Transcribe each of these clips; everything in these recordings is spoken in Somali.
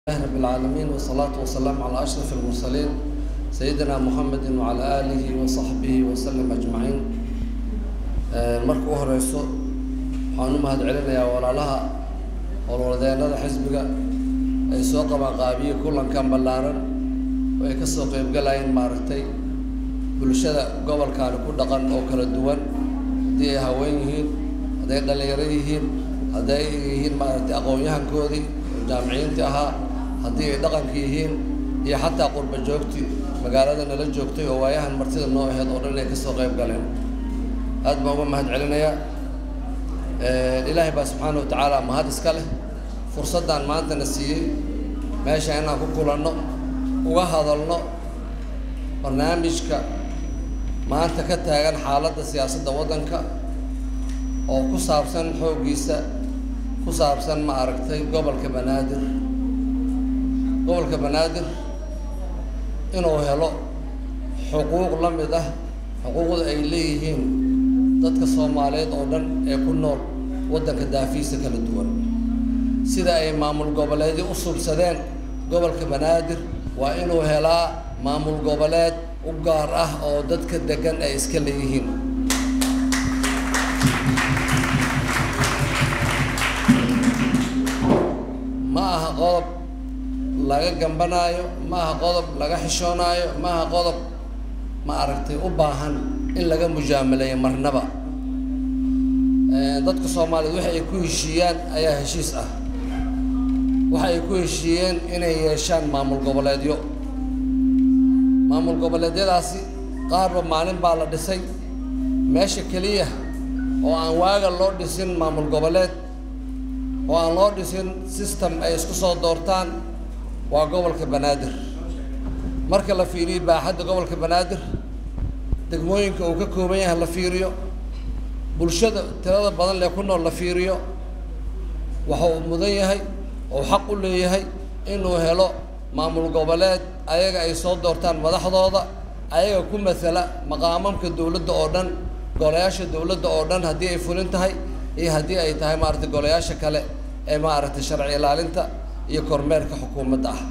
لله رب العالمين والصلاة والسلام على أشرف المرسلين سيدنا محمد وعلى آله وصحبه وسلم أجمعين marka u horeyso waxaan u mahad celinayaa walaalaha howlwadeennada xisbiga ay soo qabaan qaabiye kulankan ballaaran oo ay kasoo qeybgalayeen maaragtay bulshada gobolkaani ku dhaqan oo kala duwan haddii ay haween yihiin hadday dhalinyaro yihiin hadday yihiin maaragtay aqoon-yahankoodii oo jaamiciyiintii ahaa haddii ay dhaqanka yihiin iyo xataa qurba joogti magaalada nala joogtay oo waayahan martida noo aheyd oo dhan inay kasoo qeyb galeen aad baan uga mahad celinayaa ilaahay baa subxaana wa tacaala mahad iska leh fursaddan maantana siiyey meesha inaan ku kulanno uga hadalno barnaamijka maanta ka taagan xaaladda siyaasadda waddanka oo ku saabsan xooggiisa ku saabsan ma aragtay gobolka banaadir gobolka banaadir inuu helo xuquuq la mid ah xuquuqda ay leeyihiin dadka soomaaliyeed oo dhan ee ku nool waddanka daafiisa kala duwan sida ay maamul goboleedyo u subsadeen gobolka banaadir waa inuu helaa maamul goboleed u gaar ah oo dadka degan ay iska leeyihiin ma aha qodob laga gambanaayo ma aha qodob laga xishoonaayo ma aha qodob ma aragtay u baahan in laga mujaamaleeyo marnaba dadka soomaaliyeed waxa ay ku heshiiyaan ayaa heshiis ah waxa ay ku heshiiyeen inay yeeshaan maamul goboleedyo maamul goboleedyadaasi qaarba maalin baa la dhisay meesha keliya oo aan waaga loo dhisin maamul goboleed oo aan loo dhisin system ay isku soo doortaan waa gobolka banaadir marka la fiiriyo baaxadda gobolka banaadir degmooyinka uu ka kooban yahay la fiiriyo bulshada tirada badan lee ku nool la fiiriyo waxa uu mudan yahay oo xaq u leeyahay inuu helo maamul goboleed ayaga ay soo doortaan madaxdooda ayaga ku matala maqaamamka dowladda oo dhan golayaasha dowladda oo dhan haddii ay fulin tahay iyo haddii ay tahay maaragtay golayaasha kale ee maaragtay sharci ilaalinta iyo kormeerka xukuumadda ah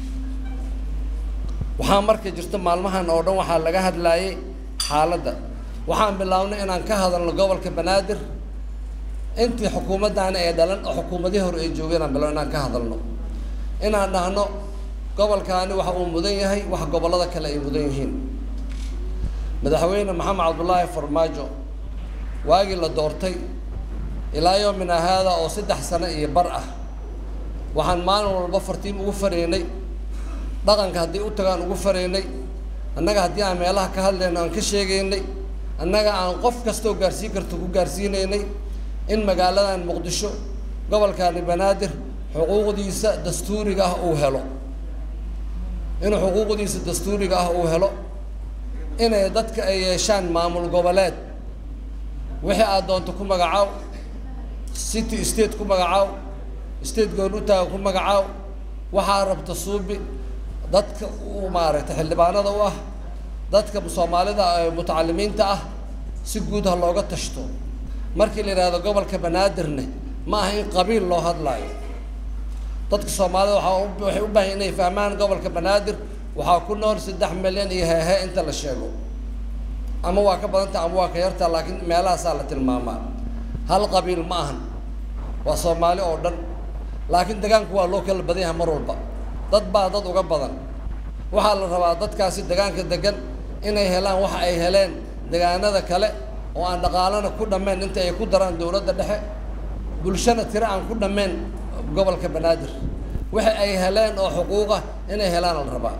waxaa marka jirta maalmahan oo dhan waxaa laga hadlaayay xaaladda waxaan bilaabnay inaan ka hadalno gobolka banaadir intii xukuumaddaani ay dhalan oo xukuumadihii hore ay joogeen aan bilaabno inaan ka hadalno inaan dhahno gobolkaani waxa uu mudan yahay wax gobollada kale ay mudan yihiin madaxweyne maxamed cabdullaahi farmaajo waagii la doortay ilaa yoomina haada oo saddex sano iyo bar ah waxaan maalin walba fartiim ugu faraynay dhaqanka haddii u tagaan ugu faraynay annaga haddii aan meelaha ka hadlayno aan ka sheegaynay annaga aan qof kastoo gaarsiin karto ku gaarsiinaynay in magaaladan muqdisho gobolkaani banaadir xuquuqdiisa dastuuriga ah uu helo inuu xuquuqdiisa dastuuriga ah uu helo inay dadka ay yeeshaan maamul goboleed wixii aad doonto ku magacaaw city state ku magacaaw state goon u taaga ku magacaaw waxaa rabta suubi dadka u maaragtay xildhibaanada u ah dadka soomaalida mutacalimiinta ah si guud ha looga tashto markii la yidhahdo gobolka banaadirne ma aha in qabiil loo hadlaayo dadka soomaalida waaa waxay u baahan inay fahmaan gobolka banaadir waxaa ku nool saddex milyan iyo heehe inta la sheego ama waa ka badanta ama waa ka yartaa laakiin meelahaasaa la tilmaamaa hal qabiil ma ahan waa soomaali oo dhan laakiin degaanku waa loo kala badan yahay mar walba dad baa dad uga badan waxaa la rabaa dadkaasi degaanka degan inay helaan waxa ay heleen degaanada kale oo aan dhaqaalana ku dhammayn inta ay ku daraan dowladda dhexe bulshana tiro aan ku dhammayn gobolka banaadir waxa ay heleen oo xuquuqa inay helaan la rabaa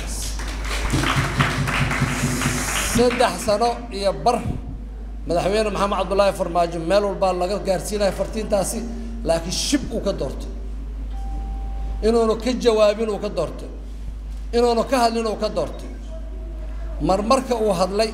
saddex sano iyo bar madaxweyne maxamed cabdullaahi farmaajo meel walbaa laga gaarsiinaya fartiintaasi laakiin shib uu ka doortay inuunu ka jawaabin uu ka doortay inuunu ka hadlin uu ka doortay marmarka uu hadlay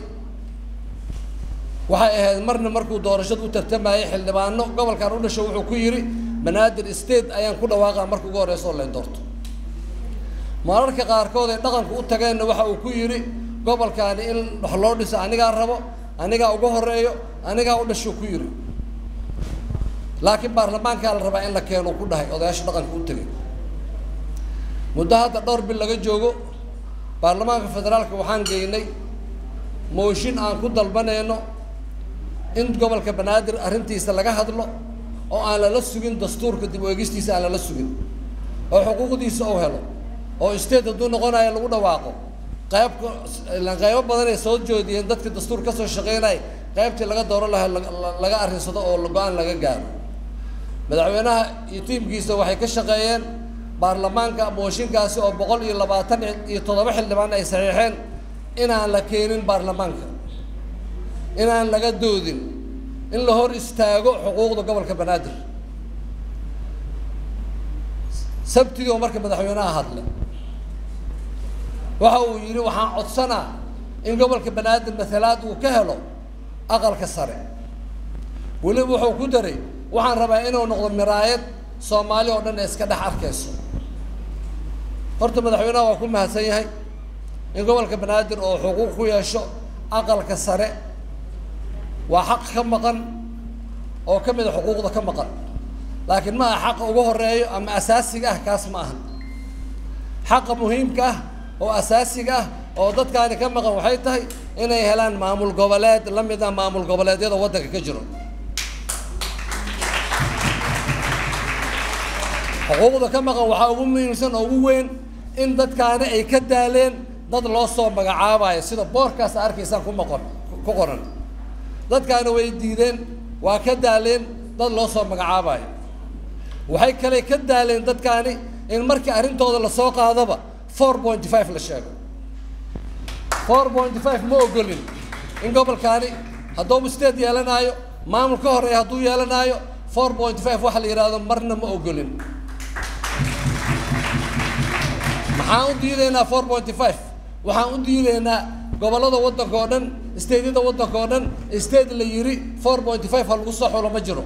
waxay ahayd marna markuu doorashada u tartamayay xildhibaano gobolkan u dhasho wuxuu ku yidhi banaadir state ayaan ku dhawaaqaa marka ugu horeyso lay doorto mararka qaarkood ay dhaqanku u tageenna waxa uu ku yidhi gobolkaani in wax loo dhiso anigaa rabo anigaa uga horeeyo anigaa u dhasho ku yidhi laakiin baarlamaankaa la rabaa in la keeno ku dhahay odayaasha dhaqanka u tegay muddo hadda dhowr bil laga joogo baarlamaanka federaalka waxaan geynay mooshin aan ku dalbanayno in gobolka banaadir arrintiisa laga hadlo oo aan lala sugin dastuurka dib u eegistiisa aan lala sugin oo xuquuqdiisa uu helo oo state hadduu noqonayo lagu dhawaaqo qaybka ilaan qaybo badan ay soo joodiyeen dadka dastuur ka soo shaqeynaya qaybtii laga dooro lahaa laga arrinsado oo go-aan laga gaaro madaxweynaha iyo tiimkiisa waxay ka shaqeeyeen baarlamaanka mooshinkaasi oo boqol iyo labaatan iyo toddoba xildhibaan ay saxiixeen inaan la keenin baarlamaanka inaan laga doodin in la hor istaago xuquuqda gobolka banaadir sabtidii oo marka madaxweynaha hadlay waxa uu yidhi waxaan codsanaa in gobolka banaadir matalaad uu ka helo aqalka sare weliba wuxuu ku daray waxaan rabaa inuu noqdo miraayad soomaali oo dhan ee iska dhex arkayso horta madaxweynaha waa ku mahadsan yahay in gobolka banaadir oo xuquuq ku yeesho aqalka sare waa xaq ka maqan oo ka mida xuquuqda ka maqan laakiin ma aha xaqa ugu horeeyo ama asaasiga ah kaas ma aha xaqa muhiimka ah oo asaasiga ah oo dadkaani ka maqan waxay tahay inay helaan maamul goboleed la mid ah maamul goboleedyada waddanka ka jiro xuquuqda ka maqan waxaa ugu muhiimsan oo ugu weyn in dadkaani ay ka daaleen dad loo soo magacaabayo sida boorkaas arkaysaan ku maqon ku qoran dadkaani way diideen waa ka daaleen dad loo soo magacaabayo waxay kale ka daaleen dadkaani in markii arrintooda lasoo qaadaba four point five la sheego four point five ma ogolin in gobolkaani hadduu state yeelanaayo maamul ka horeeya hadduu yeelanaayo four point five waxa la yidhaahdo marna ma ogolin maxaan u diidaynaa four point five waxaan u diidaynaa gobollada waddanka oo dhan stateyada waddanka oo dhan state la yiri four point five ha lagu soo xulo ma jiro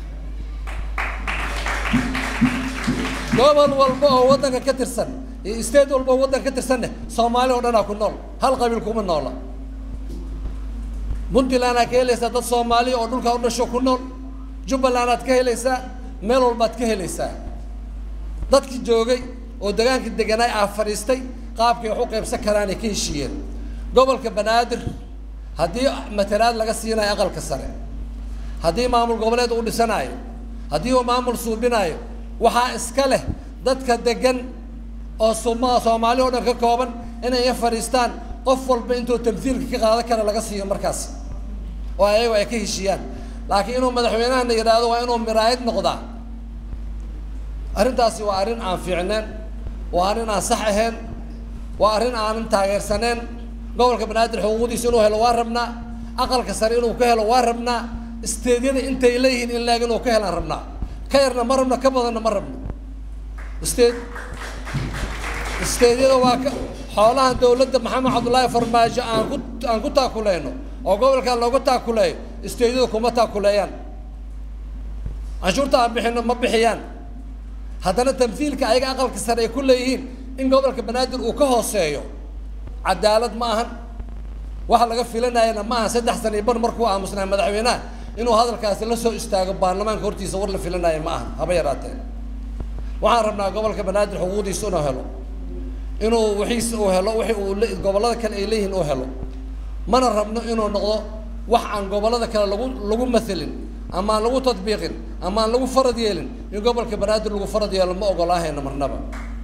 gobol walba oo waddanka ka tirsan iyo state walba oo waddanka ka tirsanne soomaali oo dhanaa ku nool hal qabiil kuma noola puntlandaad ka helaysaa dad soomaaliya oo dhulkaa u dhasho ku nool jubbalandaad ka helaysaa meel walbaad ka helaysaa dadkii joogay oo degaankii deganaay aa fadhiistay qaabkay wax u qaybsan karaanay ka heshiiyeen gobolka banaadir haddii matalaad laga siinayo aqalka sare haddii maamul goboleed uu dhisanaayo haddii uu maamul suubinaayo waxaa iska leh dadka degan oo suma soomaali oo dhan ka kooban inay fadhiistaan qof walba intuu tamhiilka ka qaadan kara laga siiyo markaas oo ayago ay ka heshiiyaan laakiin inuu madaxweynahana yidhaahdo waa inuu miraayad noqdaa arrintaasi waa arrin aan fiicneen waa arrin aan sax ahayn waa arrin aanan taageersaneen gobolka banaadir xuquuqdiisa inuu helo waa rabnaa aqalka sare inuu ka helo waa rabnaa isteedyada intay leeyihiin in laeg inuu ka helaan rabnaa ka yarna ma rabno ka badanna ma rabno isteed isteedyada waa ka xoolaha dawladda maxamed cabdullaahi farmaajo aan ku aan ku taakuleyno oo gobolkaa looga taakuleeyo isteedyada kuma taakuleeyaan canshuurta aan bixino ma bixiyaan haddana tamhiilka ayaga aqalka sare ay ku leeyihiin in gobolka banaadir uu ka hooseeyo cadaalad ma ahan waxa laga filanayana ma aha saddex sana iyo bar markuu aamusnaa madaxweynaha inuu hadalkaasi la soo istaago baarlamaanka hortiisa war la filanaya ma aha haba yaraatee waxaan rabnaa gobolka banaadir xuquuqdiisa inuu helo inuu wixiisa uu helo wixii uu gobollada kale ay leeyihiin uu helo mana rabno inuu noqdo wax aan gobollada kale lagu lagu mathelin ama aan lagu tadbiiqin ama aan lagu farad yeelin in gobolka banaadir lagu farad yeelo ma ogolaahayna marnaba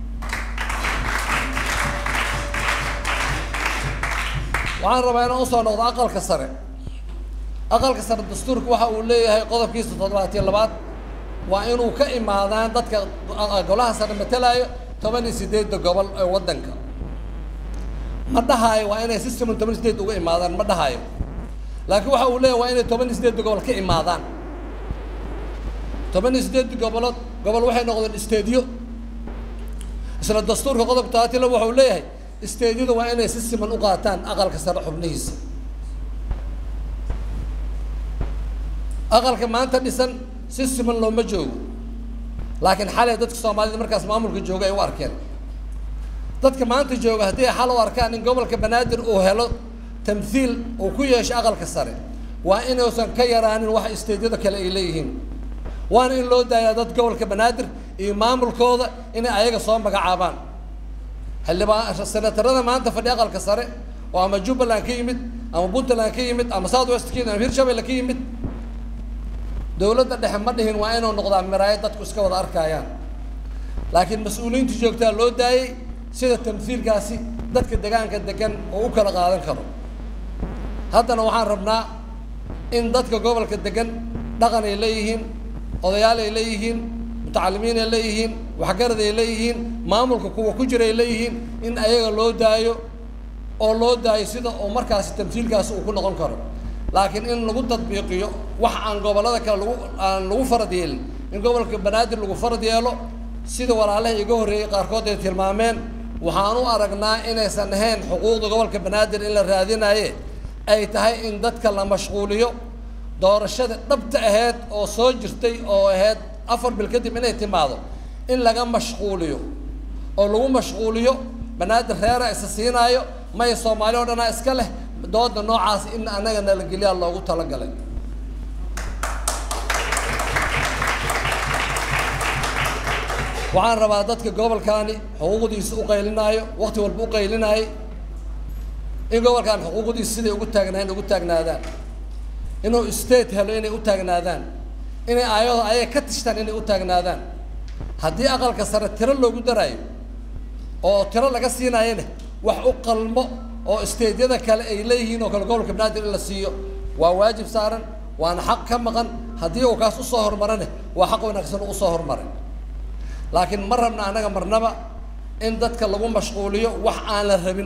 waxaan rabaa inaan usoo noqdo aqalka sare aqalka sare dastuurka waxa uu leeyahay qodobkiisa toddobaatiyo labaad waa inuu ka imaadaan dadka golaha sare matalaayo toban iyo sideedda gobol ee waddanka ma dhahaayo waa inay system toban iyo sideed uga imaadaan ma dhahaayo laakiin waxa uu leeyahay waa inay toban iyo sideedda gobol ka imaadaan toban iyo sideedda gobolood gobol waxay noqdeen isteedyo isla dastuurka qodobka todobaatiyo laba waxa uu leeyahay isteedyada waa inay si siman u qaataan aqalka sare xubnihiisa aqalka maanta dhisan si siman looma joogo laakiin xalay dadka soomaalida markaas maamulka jooga ay u arkeen dadka maanta jooga haddii ay xal u arkaan in gobolka banaadir uu helo tamthiil uu ku yeesho aqalka sare waa inuusan ka yaraanin wax isteedyada kale ay leeyihiin waana in loo daayaa dad gobolka banaadir iyo maamulkooda inay ayaga soo magacaabaan xildhibaan senatarada maanta fadhi aqalka sare oo ama jubbaland ka yimid ama puntland ka yimid ama south west ka yimid ama hirshabelle ka yimid dowladda dhexe ma dhihin waa inuu noqdaa miraayad dadku iska wada arkayaan laakiin mas-uuliyiinta joogtaa loo daayey sida tamhiilkaasi dadka degaanka degan oo u kala qaadan karo haddana waxaan rabnaa in dadka gobolka degan dhaqan ay leeyihiin odayaal ay leeyihiin mutacalimiin ay leeyihiin waxgarad ay leeyihiin maamulka kuwa ku jira ay leeyihiin in ayaga loo daayo oo loo daayo sida oo markaasi tamhiilkaasi uu ku noqon karo laakiin in lagu tadbiiqiyo wax aan gobollada kale lagu aan lagu farad yeelin in gobolka banaadir lagu farad yeelo sida walaalaha iga horreeyey qaarkood ay tilmaameen waxaan u aragnaa inaysan ahayn xuquuqda gobolka banaadir in la raadinaye ay tahay in dadka la mashquuliyo doorashada dhabta aheyd oo soo jirtay oo ahayd afar bil kadib inay timaado in laga mashquuliyo oo lagu mashquuliyo banaadir reera isa siinaayo maya soomaali o dhanaa iska leh dooda noocaas in anaga nalageliyaa loogu talagalay waxaan rabaa dadka gobolkaani xuquuqdiisa u qaylinaayo wakti walba u qaylinaayo in gobolkan xuquuqdiisa siday ugu taagnaayeen ugu taagnaadaan inuu state helo inay u taagnaadaan inay aayado ayaga ka tishtaan inay u taagnaadaan haddii aqalka sare tiro loogu daraayo oo tiro laga siinaayana wax u qalmo oo stateyada kale ay leeyihiin oo kale gobolka banaadir in la siiyo waa waajib saaran waana xaq ka maqan haddii uu kaas usoo hormarane waa xaq wanaagsan uu usoo hormaray laakiin ma rabna annaga marnaba in dadka lagu mashquuliyo wax aan la rabin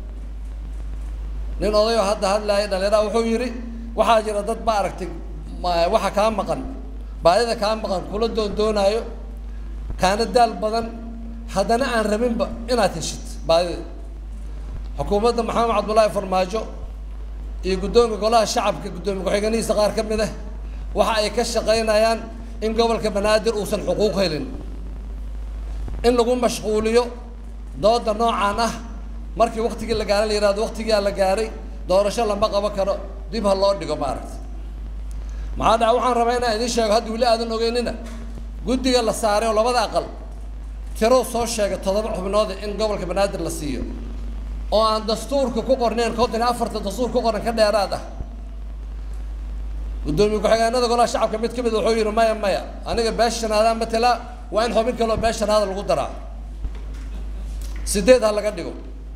nin odayoo hadda hadlaaya dhalinyaraha wuxuu yidhi waxaa jira dad ba aragtay waxa kaa maqan baadida kaa maqan kula doondoonaayo kaana daal badan haddana aan rabinba inaad heshid baadida xukuumadda maxamed cabdullaahi farmaajo iyo guddoonka golaha shacabka guddoomiye ku-xigeenadiisa qaar ka mid ah waxa ay ka shaqaynayaan in gobolka banaadir uusan xuquuq helin in lagu mashquuliyo dooda noocaan ah markii waktigii la gaara la yihahdo waktigiaa la gaaray doorasho lama qaban karo dib ha loo dhigo maaragta maxaa dhaca waxaan rabaa inaan idiin sheego hadda weli aadan ogeynina guddiga la saaray oo labada aqal tirow soo sheegay toddoba xubnood in gobolka banaadir la siiyo oo aan dastuurka ku qorneen konton iyo afarta dastuur ku qoran ka dheeraad ah guddoomiye ku-xigeenada golaha shacabka mid ka mid wuxuu yihi maya maya aniga beesha shanaadaan matelaa waa in xubin kaloo beesha shanaada lagu daraa sideed ha laga dhigo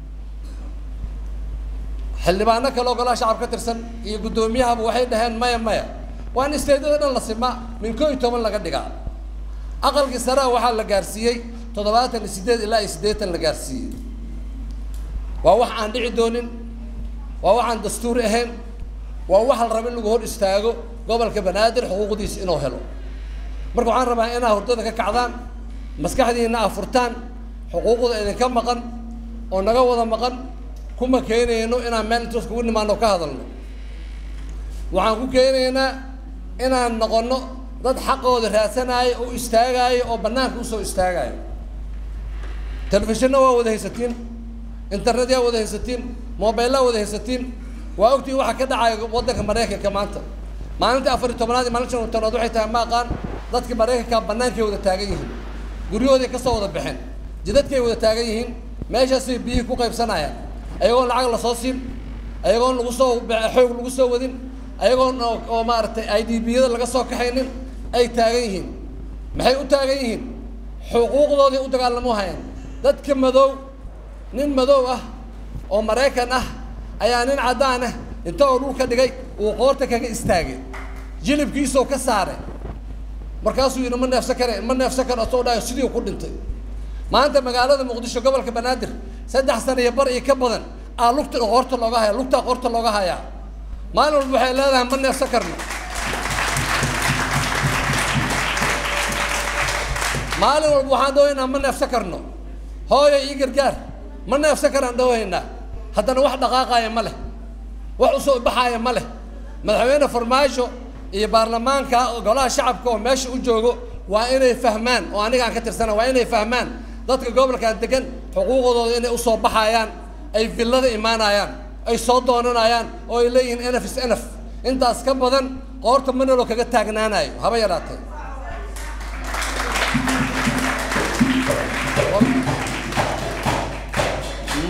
xildhibaano kale oo golaha shacab ka tirsan iyo guddoomiyahaba waxay dhaheen maya maya waa in isteedyada dhan la simaa min koo iyo toban laga dhigaa aqalkii saraa waxaa la gaarsiiyey toddobaatan iyo sideed ilaa iyo siddeetan la gaarsiiyey waa wax aan dhici doonin waa wax aan dastuuri ahayn waa wax la raba in lagu hor istaago gobolka banaadir xuquuqdiisa inuu helo marka waxaan rabaa inaa hurdada ka kacdaan maskaxdiina aa furtaan xuquuqda idinka maqan oo naga wada maqan kuma keenayno inaan meel intoos kugu nimaano ka hadalno waxaan ku keenaynaa inaan noqono dad xaqooda raadsanayo oo istaagaayo oo banaanka usoo istaagayo telefishinna waa wada haysatiin internet yaa wada haysatiin mobilaa wada haysatiin waa ogtiin waxa ka dhacaya waddanka maraykanka maanta maalintii afar iyo tobnaad iyo maalinta shan iyo tobnaad waxay tahay ma aqaan dadka maraykanka bannaankay wada taagan yihiin guryahooday kasoo wada baxeen jidadkay wada taagan yihiin meeshaasay biyihii ku qaybsanayaan ayagoon lacag lasoo siin ayagoon lagu soo xoog lagu soo wadin ayagoon oo maaragtay i d b yada laga soo kaxaynin ay taagan yihiin maxay u taagan yihiin xuquuqdoodii u dagaalamo hayaan dadka madow nin madow ah oo maraykan ah ayaa nin caddaan ah inta oo dhulka dhigay uu qoorta kaga istaagay jilibkiisoo ka saaray markaasuu yidhi ma neefsan kare ma neefsan karo asoo dhahayo sidii ku dhintay maanta magaalada muqdisho gobolka banaadir saddex sana iyo bar iyo ka badan aa lugta qoorta looga haya lugtaa qoorta looga hayaa maalin walba waxay leedahay ma neefsan karno maalin walba waxaan dhawaynaa ma neefsan karno hooyo ii gargaar ma neefsan karaan dhawaynaa haddana wax dhaqaaqaaya ma leh wax usoo baxaaya ma leh madaxweyne farmaajo iyo baarlamaanka golaha shacabka oo meesha u joogo waa inay fahmaan oo anigaan ka tirsana waa inay fahmaan dadka gobolkan degan xuquuqdooda inay usoo baxayaan ay villada imaanayaan ay soo doonanayaan oo ay leeyihiin enf is enf intaas ka badan qoorta manalo kaga taagnaanayo haba yaraatee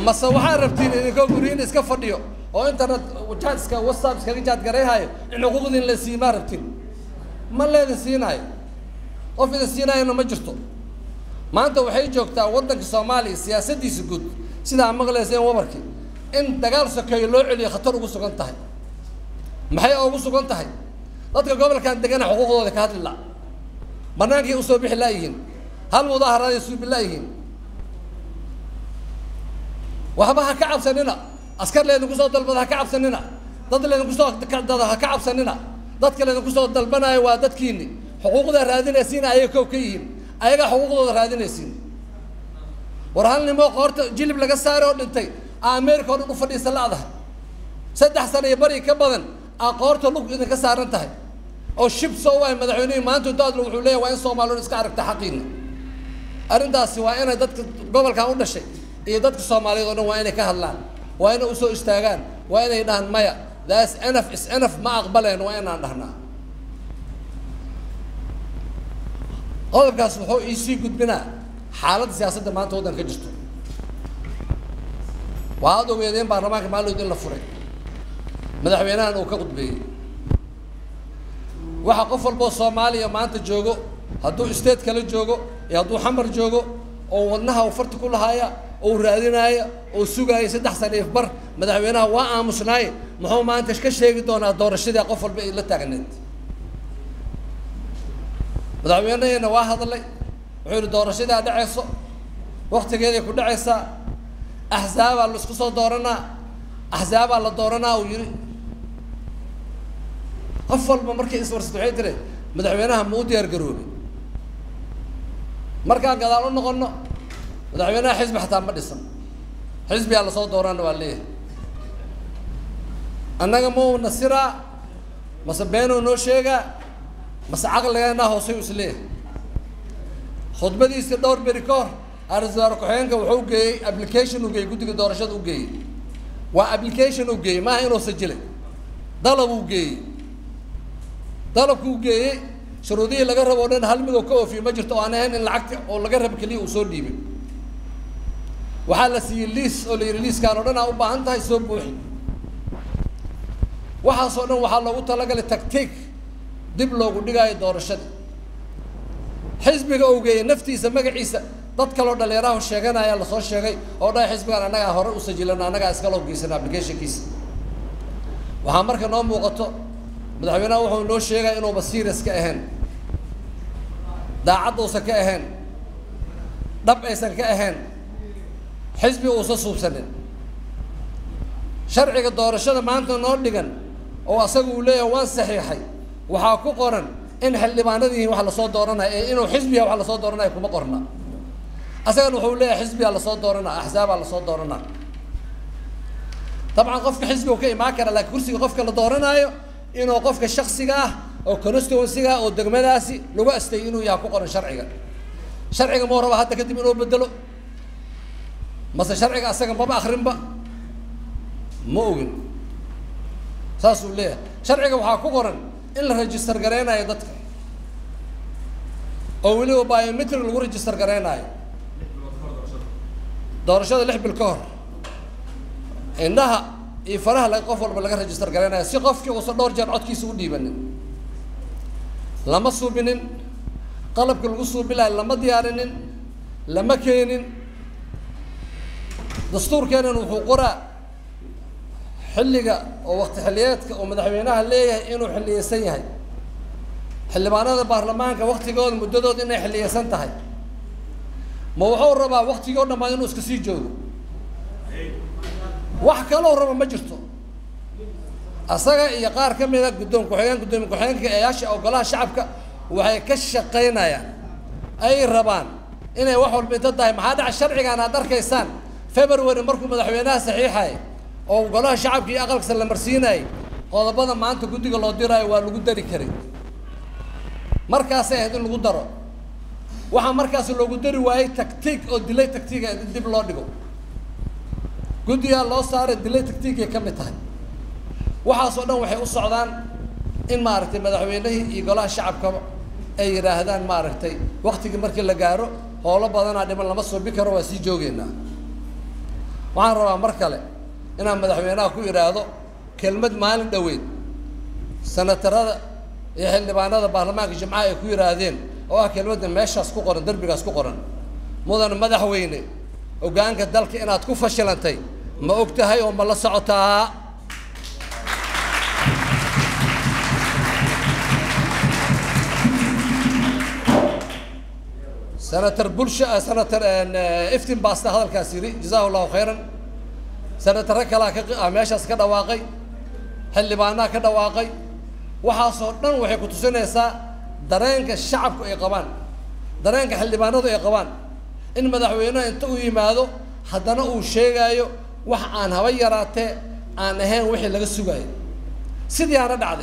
mase waxaad rabtiin idinkoo guryihin iska fadhiyo oo internet jaadska whatsapp iskaga jaad garayhayo in xuquuqdiin la siimaa rabtiin ma leedin siinaayo qof idin siinaayona ma jirto maanta waxay joogtaa waddanka soomaaliya siyaasaddiisa guud sidaa maqlayseen wabarkii in dagaal sokeeyo loo celiyo khatar ugu sugan tahay maxay ugu sugan tahay dadka gobolkan degana xuquuqdooda ka hadli la banaankay usoo bixi laayihiin hal mudaaharaday suubi laayihiin waxba ha ka cabsanina askar laydinku soo dalbada ha ka cabsanina dad laydinku soo dada ha ka cabsanina dadka laydinku soo dalbanaayo waa dadkiini xuquuqdaa raadinaysiin ayaga kow ka yihiin ayagaa xuquuqdooda raadinaysiin war hal nimoo qoorta jilib laga saare oo dhintay america oo dhan u fadhiisa la-daha saddex sana iyo bari ka badan aa qoorta lug idinka saaran tahay oo shib soo waay madaxweynihii maanta daadlo wuxuu leeyahy waa in soomaaliyoon iska aragta xaqiina arrintaasi waa inay dadka gobolkan u dhashay iyo dadka soomaaliyeed oo dhan waa inay ka hadlaan waa inay usoo istaagaan waa inay dhahaan maya thats enough is enough ma aqbaleen waa inaan dhahnaa qodobkaas wuxuu iisii gudbinaa xaaladda siyaasadda maanta waddanka ka jirto waxaad ogeedeen baarlamaanka maalinood in la furay madaxweynahan uu ka qudbeeyey waxa qof walboo soomaaliya maanta joogo hadduu state kala joogo iyo hadduu xamar joogo oo wadnaha u farti ku lahaaya ou raadinaaya oo sugaaya saddex sana if bar madaxweynaha waa aamusnaaye muxuu maanta ka sheegi doonaa doorashadii qof walba ay la taagneed madaxweynaheena waa hadlay wuxuu yihi doorashadaa dhacayso waktigeeday ku dhacaysaa axsaabaa la isku soo dooranaa axsaabaa la dooranaa uu yihi qof walba markii iswarsato waxay tiri madaxweynaha ma u diyaar garoobay markaan gadaal u noqono madaxweynaha xisbi xataa ma dhisan xisbigaa lasoo doorana waa leeyahay annaga ma u nasiraa mase beenuu noo sheegaa mase caqligeenaa hoosay u isleeyahay khudbadiisii dhowr beri ka hor ra-iisul wasaare ku-xigeenka wuxuu geeyey application u geeyey guddiga doorashada u geeyey waa application u geeyey maaha inuu sajilay dalab uu geeyey dalabku u geeyey shuruudihii laga rabo o dhan hal midoo ka oofiyo ma jirto oo aan ahayn in lacagti oo laga rabo keliya uu soo dhiibay waxaa la siiyey liis oo la yidhi liiskaan o dhan aa u baahan tahay soo buuxi waxaasoo dhan waxaa loogu talagalay tactiik dib loogu dhigaayo doorashadii xisbiga uu geeyey naftiisa magaciisa dad kaloo dhalinyarahu sheeganaya lasoo sheegay oo dhahay xisbigan annagaa hore u sajilano annagaa iskaloo geysano applicationkiisa waxaa marka noo muuqato madaxweynaha wuxuu noo sheegaya inuuba serious ka ahayn daacad uusan ka ahayn dhab aysan ka ahayn xisbi uusan suubsanin sharciga doorashada maanta noo dhigan oo asaga uu leeyahay waan saxiixay waxaa ku qoran in xildhibaanada yihiin wax lasoo dooranaya ee inuu xisbiga wax lasoo dooranaya kuma qorna asagana wuxuu leeyahay xisbigaa lasoo dooranaa axsaabaa lasoo dooranaa dabcan qofka xisbiga uu ka imaan kara laakiin kursiga qofka la dooranaayo inuu qofka shaksiga ah oo constituencyga oo degmadaasi lagu astay inuu yaha ku qoran sharciga sharciga mau raba hadda kadib inuu bedelo mase sharciga asaga maba akrinba ma ogin saasuu leeyahay sharciga waxaa ku qoran in la register gareynayo dadka oo weliba biometric lagu register gareynayo doorashada lix bil ka hor indhaha iyo faraha la qof walba laga register gareynayo si qofkii uusan dhowr jeer codkiisa u dhiibanin lama suubinin qalabka lagu suubilayo lama diyaarinin lama keenin dastuurkeenan wuxuu qoraa xilliga oo wakti xilliyeedka oo madaxweynaha leeyahay inuu xilliyeysan yahay xildhibaanada baarlamaanka waktigooda muddadooda inay xilliyeysan tahay ma wuxuu rabaa waktigii o dhammaan inuu iska sii joogo wax kaloo raba ma jirto asaga iyo qaar ka mida guddoon ku-xigeen guddoomiye ku-xigeenka eeyaasha ogolaha shacabka waxay ka shaqaynayaan ay rabaan inay wax walba inta tahay maxaa dhaca sharcigan aad arkaysaan february markuu madaxweynaha saxiixay oo golaha shacabka iyo aqalkasa la marsiinayay qodobada maanta guddiga loo diraayo waa lagu dari karay markaasay ahayd in lagu daro waxaa markaas loogu dari waayey tactiig oo dilay tactiiga in dib loo dhigo guddigaa loo saaray dilay tactiigay ka mid tahay waxaasoo dhan waxay u socdaan in maaragtay madaxweynihii iyo golaha shacabkaba ay yidhaahdaan maaragtay waktigii markii la gaaro howlo badanaa dhiman lama suubi karo waa sii joogeynaa waxaan rabaa mar kale inaan madaxweynaha ku idhaahdo kelmad maalin dhoweyd sanatarada iyo xildhibaanada baarlamaanka jimcaha ay ku yidhaahdeen oo ah kelmadda meeshaas ku qoran derbigaas ku qoran mudan madaxweyne hoggaanka dalka inaad ku fashilantay ma og tahay oo ma la socotaa senator bulsha senator iftin baasta hadalkaas yidhi jazahu allahu khayran senataro kalaa ka meeshaas ka dhawaaqay xildhibaanaha ka dhawaaqay waxaasoo dhan waxay ku tusinaysaa dareenka shacabku ay qabaan dareenka xildhibaanadu ay qabaan in madaxweyneha inta uu yimaado haddana uu sheegaayo wax aan haba yaraatee aan ahayn wixii laga sugaayo sidii aana dhacday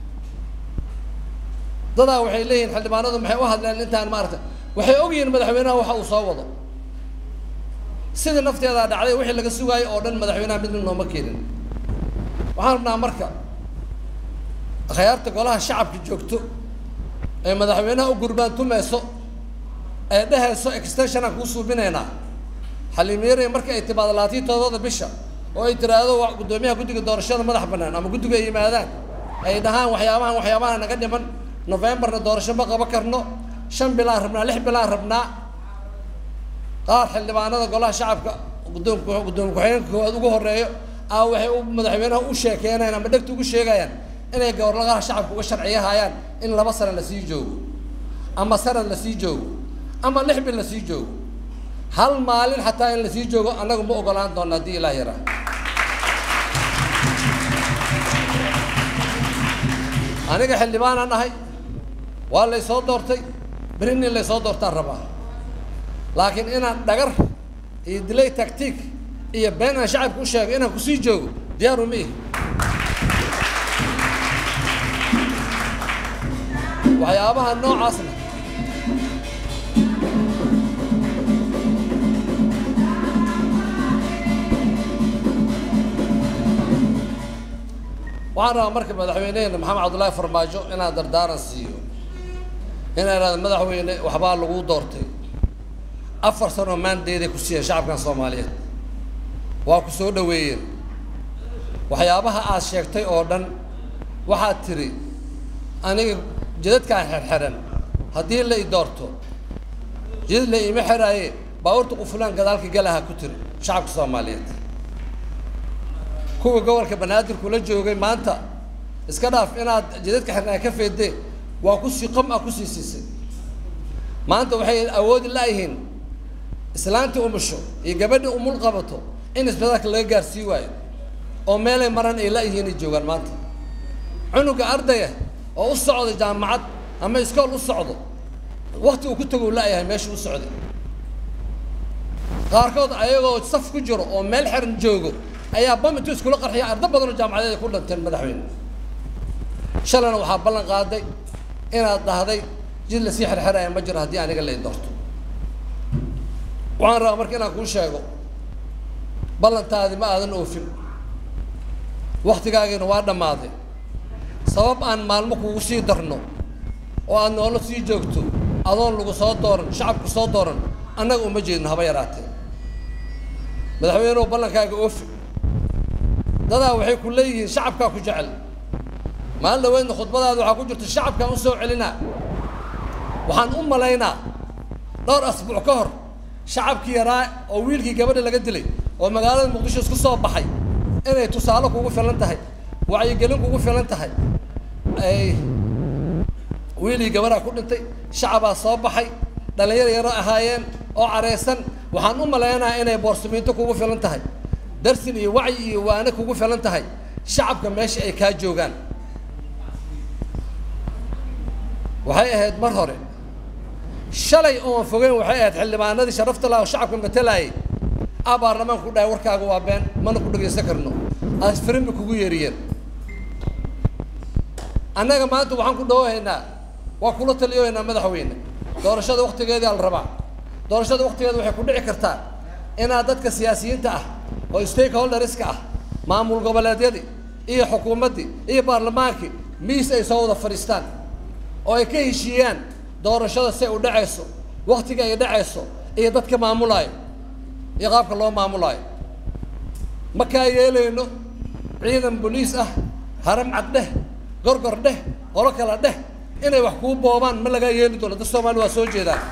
dadaa waxay leeyihiin xildhibaanadu maxay u hadleen intaan maaragta waxay ogyihiin madaxweynaha waxa uu soo wado sidii nafteedaa dhacday wixii laga sugaayo oo dhan madaxweynaha mid mid nooma keenin waxaan rabnaa marka akhyaarta golaha shacabka joogto ee madaxweynaha u gurbaan tumayso ee dhehayso extensionaan kuu suubinaynaa xaliimyare marka ay timaado labaatan todobada bisha oo ay tiraahdo waa guddoomiyaha guddiga doorashada madax bannaan ama guddiga ay yimaadaan ay dhahaan waxyaabahan waxyaabaha naga dhiman novembarna doorasho ma qaba karno shan bilaan rabnaa lix bilaan rabnaa qaar xildhibaanada golaha shacabka guddoomka guddoomiye ku-xigeenka koowaad ugu horeeyo a waxay u madaxweynaha u sheekeynayaan ama dhegta ugu sheegayaan inay goboladaha shacabka uga sharciyahayaan in laba sane lasii joogo ama sanad lasii joogo ama lix bil lasii joogo hal maalin xataa in lasii joogo annagu ma ogolaan doona haddii ilaah yaraa aniga xildhibaanaan ahay waa lay soo doortay berin in lay soo doortaan rabaa laakiin inaan dhagar iyo dilay tactiik iyo been aan shacabka u sheego inaan kusii joogo diyaaru ma ihi waxyaabaha noocaasna waxaan rabaa marka madaxweyneheena maxamed cabdullaahi farmaajo inaan dardaaran siiyo inaa ihahdo madaxweyne waxbaa lagu doortay afar sanoo maandeeday ku siiyeen shacabkan soomaaliyeed waa ku soo dhaweeyeen waxyaabaha aad sheegtay oo dhan waxaad tiri aniga jidadkaan xerxeran haddii la i doorto jidad la iima xeraaye baabuurta qufulaan gadaalka galaha ku tiri shacabka soomaaliyeed kuwa gobolka banaadir kula joogay maanta iska dhaaf inaad jidadka xirnaa ka feedee waa kusii qam ah kusii siisay maanta waxay awoodi la-yihiin islaantii umusho iyo gabadhii umul qabato in isbitaalka laga gaarsii waayo oo meelay maran ay la-yihiin ay joogaan maanta cunuga ardaya oo u socda jaamacad ama iskool u socdo wakti uu ku tago u la-yahay meesha u socday qaarkood ayagoo saf ku jiro oo meel xiran joogo ayaa bam intuu iskula qarxiya arda badanoo jaamacadeed ay ku dhanteen madaxweyne shalayna waxaa ballan qaaday inaad dhahday jid lasii xerxeraya ma jiro haddii aniga la doorto waxaan rabaa marka inaan kuu sheego ballantaadi ma aadan oofin waktigaagiina waa dhammaaday sabab aan maalmo kugu sii darno oo aad noolo sii joogto adoon lagu soo dooran shacabku soo dooran annaga uma jeedno haba yaraatee madaxweynuhu ballankaaga oofi dadaa waxay ku leeyihiin shacabkaa ku jecel maalin dhaweydna khudbadaada waxaa ku jirta shacabkaan u soo celinaa waxaan u malaynaa dhowr asbuuc ka hor shacabkii yaraa oo wiilkii gabadha laga dilay oo magaalada muqdisho isku soo baxay inay tusaale kugu filan tahay wacyigelin kugu filan tahay ay wiilii gabadhaa ku dhintay shacabaa soo baxay dhalinyar yaro ahaayeen oo careysan waxaan u malaynaha inay boorsamiinto kugu filan tahay darsin iyo wacyi iyo waane kugu filan tahay shacabka meesha ay kaa joogaan waxay ahayd mar hore shalay oon fogeyn waxay ahayd xildhibaanadii sharafta laha oo shacabka matalaayay a baarlamaanka ku dhahay warkaaga waa been mana ku dhagaysan karno asfirin bay kugu yeeriyeen annaga maanta waxaan ku dhawahaynaa waa kula taliyohaynaa madaxweyne doorashada waktigeedaa la rabaa doorashada waktigeeda waxay ku dhici kartaa inaad dadka siyaasiyiinta ah oo stakeholderska ah maamul goboleedyadii iyo xukuumaddii iyo baarlamaankii miis ay soo wada fadhiistaan oo ay ka heshiiyaan doorashada si ay u dhacayso waktiga ay dhacayso iyo dadka maamulaayo iyo qaabka loo maamulaayo ma kaa yeelayno ciidan boliis ah haram cad dheh gorgor dheh qolo kala dheh inay wax kuu boobaan ma lagaa yeeli doono dad soomaali waa soo jeedaan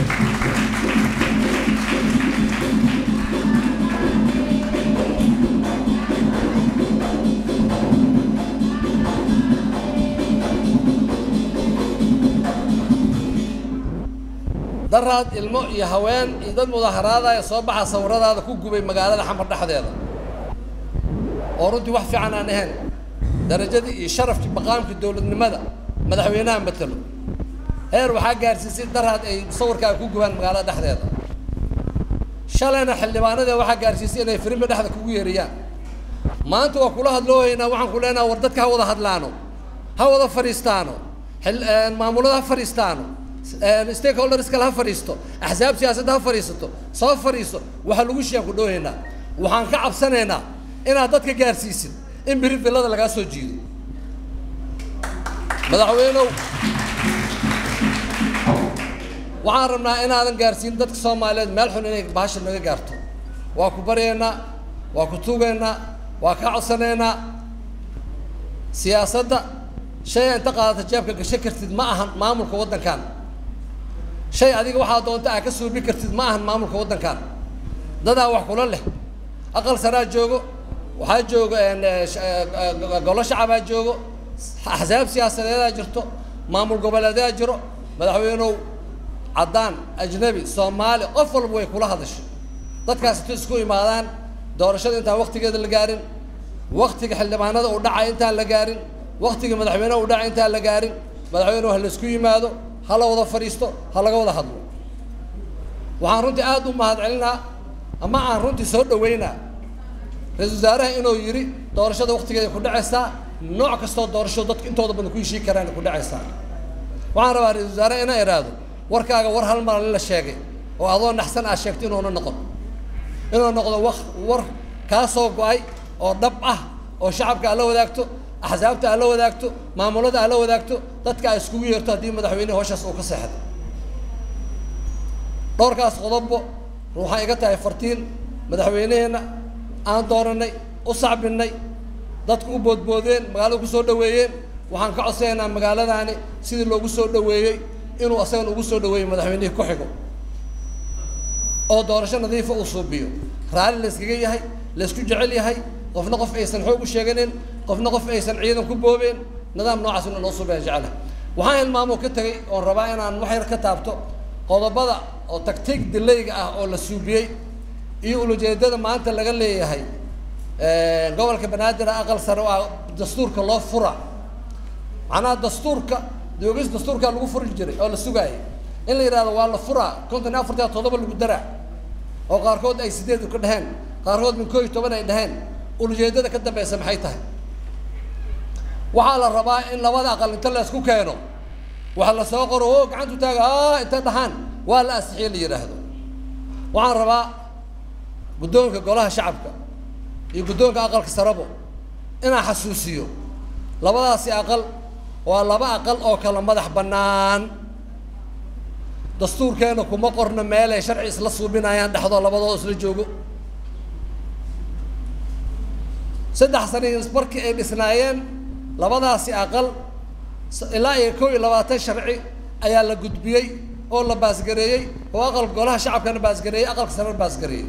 daraad ilmo iyo haween iyo dad mudaaharaadaya soo baxa sawiradaada ku gubay magaalada xamar dhexdeeda oo runtii wax fiican aan ahayn darajadii iyo sharafkii maqaamkii dowladnimada madaxweynaha matalo heer waxaa gaarsiisay daraad ay sawirkaaga ku gubaan magaalada dhexdeeda shalayna xildhibaanadee waxaa gaarsiisay inay firimbi dhexda kugu yeeriyaan maanta waa kula hadloohaynaa waxaan ku leenaha war dadka ha wada hadlaano ha wada fadhiistaano maamulada ha fadhiistaano stakeholders kale ha fadhiisto axsaab siyaasadda ha fadhiisato soo fadhiiso waxaa lagu shiyaan ku dhoohaynaa waxaan ka cabsanaynaa inaad dadka gaarsiisid in biri villada lagaa soo jiido madaxweynow waxaan rabnaa inaadan gaarsiin dadka soomaaliyeed meel xun inay bahasha naga gaarto waa ku baryaynaa waa ku tugaynaa waa ka codsanaynaa siyaasadda shay inta qaadata jeebka gasho kartid ma ahan maamulka waddankan shay adiga waxaa doonta aa ka suubi kartid ma ahan maamulka waddankan dadaa wax kula leh aqal saraa joogo waxaa jooga golo shacabaa joogo axsaab siyaasadeedaa jirto maamul goboleedaa jiro madaxweynow caddaan ajnabi soomaali qof walba way kula hadashay dadkaas intu isku imaadaan doorashada intaan waktigeeda la gaarin waktiga xildhibaanada uu dhacay intaan la gaarin waktiga madaxweyneha uu dhacay intaan la gaarin madaxweynuhu ha laisku yimaado ha la wada fadhiisto ha laga wada hadlo waxaan runtii aada u mahad celinaa ama aan runtii soo dhaweynaa ra-isul wasaaraha inuu yidhi doorashada waktigeeda ku dhacaysaa nooc kastoo doorasho dadka intooda badan ku heshii karaan ku dhacaysaa waxaan rabaa ra-isul wasaaraha inaa idhaahdo warkaaga war hal maalin la sheegay oo adoo naxsan aad sheegto inuuna noqon inuu noqdo wa war kaa soo go-ay oo dhab ah oo shacabka aad la wadaagto axsaabta aad la wadaagto maamulada aad la wadaagto dadka aad iskugu yeerto haddii madaxweynehi hawshaas uu ka seexday dhowrkaas qodobbo waxaa iga tahay fartiin madaxweyneheenna aan dooranay u sacbinay dadku u boodboodeen magaalada kusoo dhaweeyeen waxaan ka codsanaynaa magaaladaani sidii loogu soo dhaweeyey inuu asagana ugu soo dhaweeyo madaxweynihii ku xigo oo doorasho nadiifa uu suubiyo raalli la yskaga yahay la ysku jecel yahay qofna qof aysan xoog u sheeganin qofna qof aysan ciidan ku boobeen nidaam noocaas in loo suubaya jecla waxaan hilmaamoo ka tegay oon rabaa inaan wax yar ka taabto qodobada oo tagtiig dilayga ah oo la suubiyey iyo ulajeedada maanta laga leeyahay gobolka banaadir aqal sare oo ah dastuurka loo fura macnaha dastuurka doogis dastuurkaa lagu furi jiray oo la sugaayay in la yidhahdo waa la furaa konton iyo afartan toddoba lagu daraa oo qaarkood ay sideed ka dheheen qaarkood min koo iyo toban ay dheheen ulajeedada ka dambeysa maxay tahay waxaa la rabaa in labada aqal inta la isku keeno waxa la soo qoro o gacantu taaga a intay dhahaan waa la asixiye la yidhaahdo waxaan rabaa guddoonka golaha shacabka iyo guddoonka aqalka sarabo inaan xasuusiyo labadaasi aqal waa laba aqal oo kala madax bannaan dastuurkeena kuma qorno meelay sharci isla suubinayaan dhexdoo labadoo isla joogo saddex sani markii ay dhisnaayeen labadaasi aqal ilaa iyo kow iyo labaatan sharci ayaa la gudbiyey oo la baasgareeyey oo aqalka golaha shacabkana baasgareeyey aqalka sarena baasgareeyey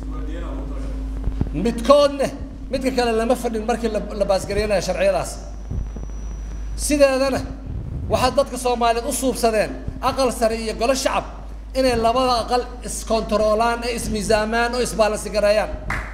midkoodne midka kale lama fadhin markii la baasgareynaya sharciyadaas sideedana waxaa dadka soomaaliyeed u suubsadeen aqal sare iyo golo shacab inay labada aqal iskontaroolaan ee ismiisaamaan oo isbaalansi gareeyaan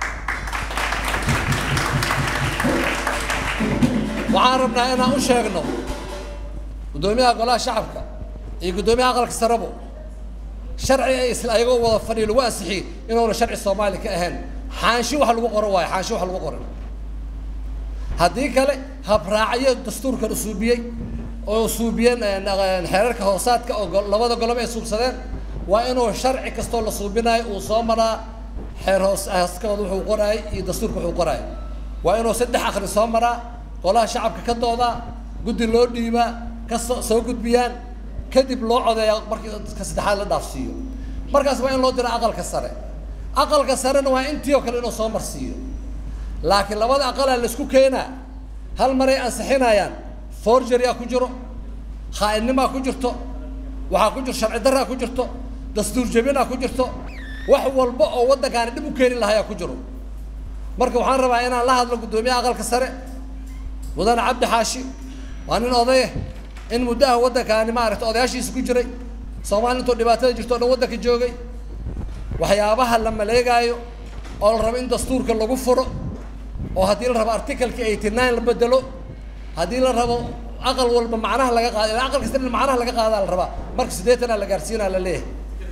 waxaan rabnaa inaan u sheegno guddoomiyaha golaha shacabka iyo guddoomiyaha aqalka sarebo sharci ay isla ayagoo wada fadhiyo lagu ansixiyey inuuna sharci soomaali ka ahayn xaanshi wax lagu qoro waayo xaanshi wax lagu qoran haddii kale habraacyo dastuurkan usuubiyey oo suubiyeen xeerarka hoosaadka oo labada golob ay suubsadeen waa inuu sharci kastoo la suubinayo uu soo maraa xeer hoos hooskooda wuxuu qoraayay iyo dastuurka wuxuu qoraayay waa inuu saddex akri soo maraa golaha shacabka ka doodaa guddi loo dhiibaa ka soo soo gudbiyaan kadib loo codeeyaa markii ka saddexaad la dhaafsiiyo markaas waa in loo diro aqalka sare aqalka sarena waa intii oo kale inuu soo marsiiyo laakiin labada aqalaa laisku keenaa hal maray ansixinayaan forgery a ku jiro khaa'innimaa ku jirto waxaa ku jirto sharci darraa ku jirto dastuur jebinaa ku jirto wax walba oo waddankaani dhib u keeni lahayaa ku jiro marka waxaan rabaa inaan la hadlo guddoomiyaha aqalka sare mudane cabdi xaashi waa nin odaye in muddaha waddankaani maaragtay odayaashiisa ku jiray soomaali intoo dhibaatada jirto o dhan waddanka joogay waxyaabaha la maleegaayo oo la rabo in dastuurka lagu furo oo haddii la rabo articalka eighty nine la bedelo haddii la rabo aqal walba macnaha laga qaado ilaa aqal kasta in macnaha laga qaadaa la rabaa marka siddeetanaa la gaarsiinaa la leeyahay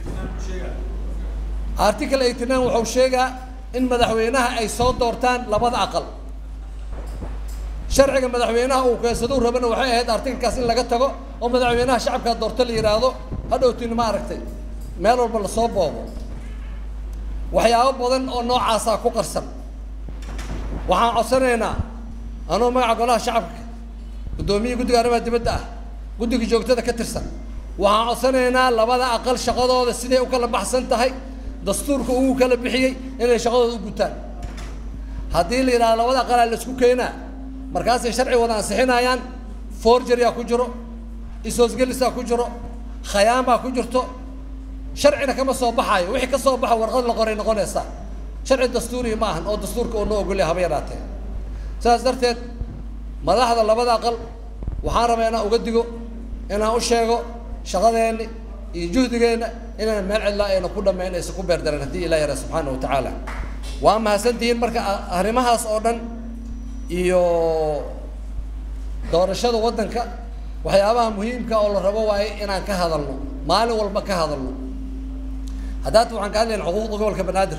article eighty nine wuxuu sheegaa in madaxweynaha ay soo doortaan labada aqal sharciga madaxweynaha uu keensado rabana waxay ahayd artikalkaas in laga tago oo madaxweynaha shacabkaa doorto la yidhaahdo hadhowtiin ma aragtay meel walba lasoo boobo waxyaabo badan oo noocaasaa ku qarsan waxaan codsanaynaa anuu magaca golaha shacabka guddoomiyihi guddiga arrimaha dibadda ah guddiga joogtada ka tirsan waxaan codsanaynaa labada aqal shaqadooda siday u kala baxsan tahay dastuurka ugu kala bixiyey inay shaqadooda u gutaan haddii la yidhahdo labada aqalaa la isku keenaa markaasay sharci wada ansixinayaan forgeryaa ku jiro isoosgelisaa ku jiro khayaamaa ku jirto sharcina kama soo baxaayo wixii ka soo baxa warqad la qoray noqonaysaa sharci dastuuriya ma ahan oo dastuurka uu noo ogolya haba yaraatee sidaas darteed madaxda labada aqal waxaan rabaa inaan uga digo inaan u sheego shaqadeenni iyo juhdigeenna inaan meel cidlaa ayna ku dhammayn aysan ku beerdaran haddii ilah yara subxaana wa tacaala waa mahadsantihiin marka arrimahaas oo dhan iyo doorashada waddanka waxyaabaha muhiimka oo la rabo waaye inaan ka hadalno maalin walba ka hadalno haddaata waxaan ka hadlayna xuquuqda gobolka banaadir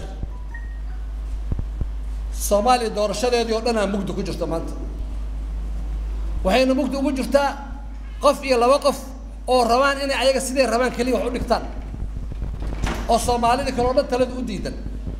soomaaliya doorashadeedii oo dhan aa mugdi ku jirto maanta waxayna mugdi ugu jirtaa qof iyo laba qof oo rabaan inay ayaga siday rabaan keliya wax u dhigtaan oo soomaalida kale oo dhan talada u diidan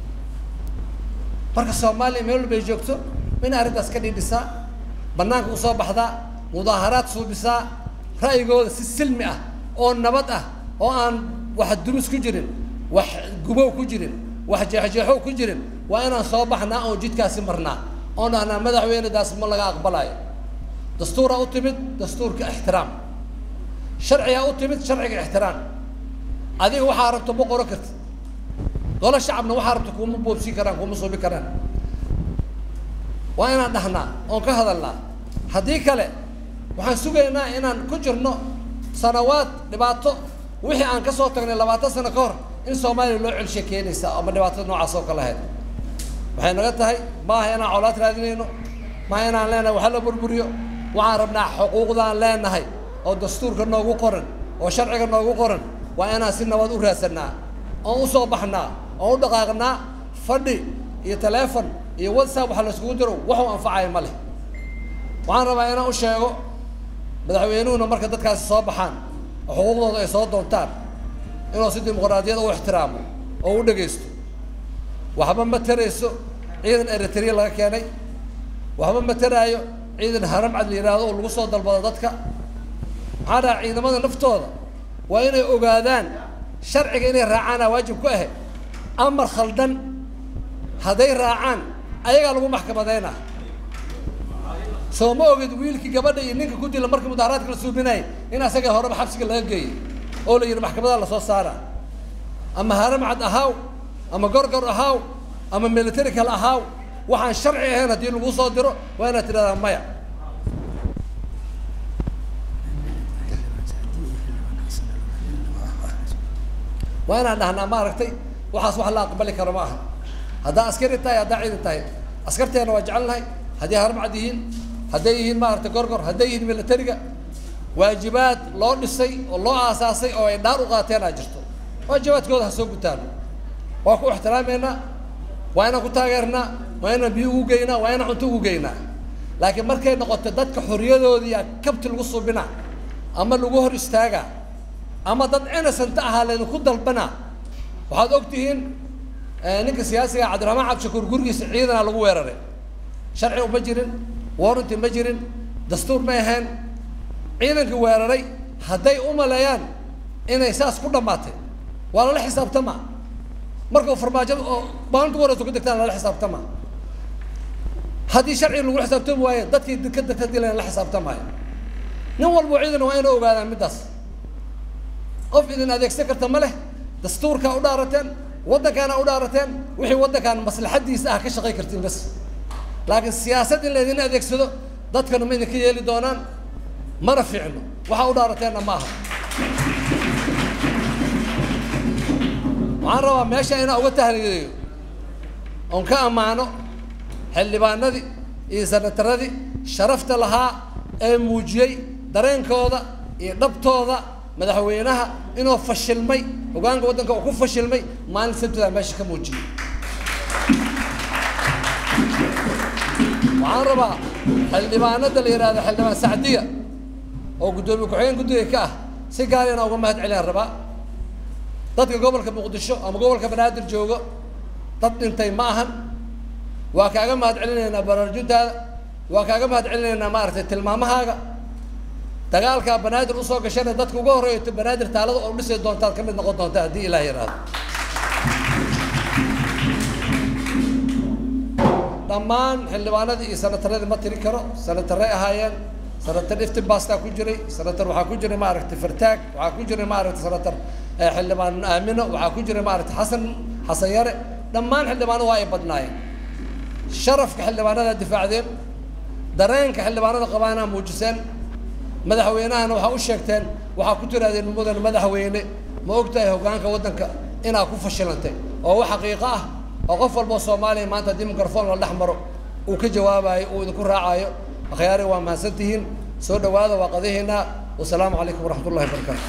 marka soomaaliya meel walbay joogto inay arrintaas ka dhidhisaa banaanka usoo baxdaa mudaaharaad suubisaa ra'yigooda si silmi ah oo nabad ah oo aan wax dumis ku jirin wax gubow ku jirin wax jeexjeexow ku jirin waa inaan soo baxnaa oon jidkaasi marnaa oon dhahnaa madaxweynadaas ma laga aqbalayo dastuuraa u timid dastuurka ixtiraam sharcigaa u timid sharciga ixtiraam adiga waxaa rabto ma qoran karti golo shacabna waxaa rabto kuma boobsiin karaan kuma suubi karaan waa inaan dhahnaa oon ka hadalnaa haddii kale waxaan sugaynaa inaan ku jirno sanawaad dhibaato wixii aan kasoo tagnay labaatan sano ka hor in soomaaliya loo celshe keenaysa ama dhibaatada noocaas oo kale ahayd waxay naga tahay maaha inaan colaad raadinayno maaha inaan leenahay waxa la burburiyo waxaan rabnaa xuquuqdaan leenahay oo dastuurka noogu qoran oo sharciga noogu qoran waa inaan si nabad u raadsanaa oon usoo baxnaa oon u dhaqaaqnaa fadhi iyo taleefon iyo whatsapp waxa la iskugu diro waxuu anfacayo ma leh waxaan rabaa inaan u sheego madaxweynuhuna marka dadkaasi soo baxaan oo xuquuqdooda ay soo doontaan inuu si dimuqraadiyad u ixtiraamo oo u dhegaysto waxba ma tarayso ciidan eritrea laga keenay waxba ma taraayo ciidan haramcad la yidhaahdo oo lagu soo dalbado dadka maxaa dhaha ciidamada naftooda waa inay ogaadaan sharciga inay raacaana waajib ku ahe amar khaldan hadday raacaan ayagaa lagu maxkamadayna soo ma ogid wiilkii gabadha iyo ninka ku dila markii mudaharaadka la suubinayay in asaga horeba xabsiga laga geeyey oo la yidhi maxkamadaha lasoo saara ama haramcad ahaaw ama gorgor ahaaw ama military kale ahaaw waxaan sharci ahayn haddii lagu soo diro waa inaad tidhahdaa maya waa inaan dhahnaa maaragtay waxaas wax la aqbali karo ma aha haddaa askari tahay haddaa ciidan tahay askarteena waa jecelnahay hadday haramcad yihiin hadday yihiin maaragtay gorgor hadday yihiin militariga waajibaad loo dhisay oo loo aasaasay oo ay dhaar u qaateen aa jirto waajibaadkooda ha soo gutaan waa ku ixtiraameynaa waa inaan ku taageernaa waa inaan biyo ugu geynaa waa inaan cunto ugu geynaa laakiin markay noqoto dadka xorriyadoodii kabti lagu subinaa ama lagu hor istaagaa ama dad innocent ahaa laydinku dalbanaa waxaad og tihiin ninka siyaasiga cabdiraxmaan cabdishakuur gurigiisa ciidana lagu weeraray sharci ma jirin warranty ma jirin dastuur may ahayn ciidankii weeraray hadday u maleeyaan inay saas ku dhammaatay waa lala xisaabtama markau farmaajo oo maalinta wareyso ku degtaan lala xisaabtama haddii sharci lagu xisaabtami waayo dadkii dekeda ka dilan la xisaabtamaayo nin walbo ciidan waa inay ogaadaan middaas qof idin adeegsan karta ma leh dastuurkaa u dhaarateen waddankaana u dhaarateen wixii waddankan maslaxadiisa ah ka shaqay kartiin bas laakiin siyaasad in laydin adeegsado dadkana ma idinka yeeli doonaan mana fiicno waxaa u dhaarateenna ma aha waxaan rabaa meesha inaan uga tahliyeeyo oon ka ammaano xildhibaanadii iyo sanataradii sharafta lahaa ee muujiyey dareenkooda iyo dhabtooda madaxweynaha inuu fashilmay hogaanka waddanka uu ku fashilmay maalin sabtida meesha ka muujiyey waxaan rabaa xildhibaanada la yidhahdo xildhibaan sacdiya oo guddoomiye ku-xigeen guddiga ka ah si gaar inaan uga mahad celiyaan rabaa dadka gobolka muqdisho ama gobolka banaadir joogo dad dhintay ma ahan waa kaaga mahad celinaynaa baraarjuntaada waa kaaga mahad celinaynaa maaragtay tilmaamahaaga dagaalkaa banaadir usoo gashana dadka uga horreeyo banaadir taalada oo dhisi doontaad ka mid noqon doonta haddii ilaah yidhaahdo dhammaan xildhibaanadii iyo sanataradii ma tiri karo sanataray ahaayeen sanatar iftinbastaa ku jiray sanatar waxaa ku jiray maaragtay fartaag waxaa ku jiray maaragtay sanatar xildhibaan aamino waxaa ku jiray maaragtay xasan xasan yare dhammaan xildhibaanadu waa ay badnaayeen sharafka xildhibaanada difaacdeen dareenka xildhibaanada qabaanaa muujiseen madaxweynahana waxaa u sheegteen waxaa ku tirahdeen mudan madaxweyne ma ogtahay hogaanka waddanka inaa ku fashilantay oo wax xaqiiqo ah oo qof walboo soomaaliya maanta haddii mikrofon la dhex maro uu ka jawaabayo uu idinku raacayo akhyaari waa mahadsantihiin soo dhawaada waa qadaheena wasalaamu calaykum waraxmat ullahi wabarakatu